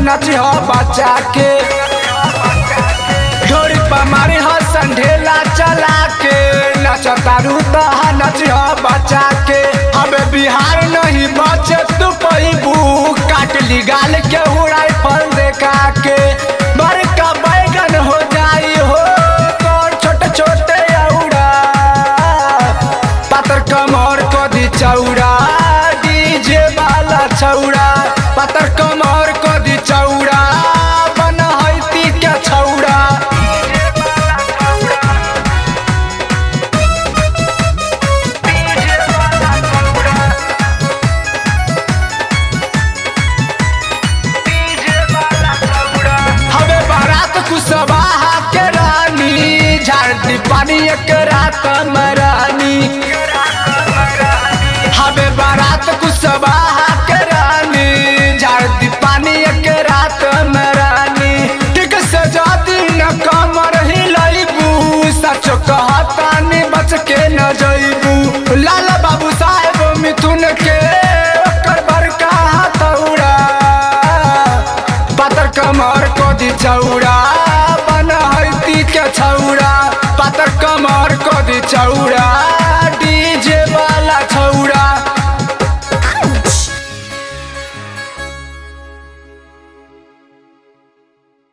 नची हो बचा के ढोरी पर मारी हो संढेला चला के नचतारू तहा नची हो बचा के हमें बिहार नहीं बचे तू पैबू काट ली गाल के उड़ाई फल देखा के बड़का बैगन हो जाई हो कौन छोटे छोटे औरा पातर कमर को दी चौड़ा डीजे वाला छौड़ा पातर कमर को दी चौड़ा बन हैती के छौड़ा हवे बारात कुशवाहा के रानी झाड़ दी पानी एक रात मरानी हवे बारात कुशवाहा के रानी झाड़ दी पानी एक रात मरानी ठीक से जाती न कमर हिलैबू सच कहतानी बच के न जइबू लाला बाबू साहेब मिथुन के ओकर बड़का हथौड़ा पातर कमर को दी चौड़ा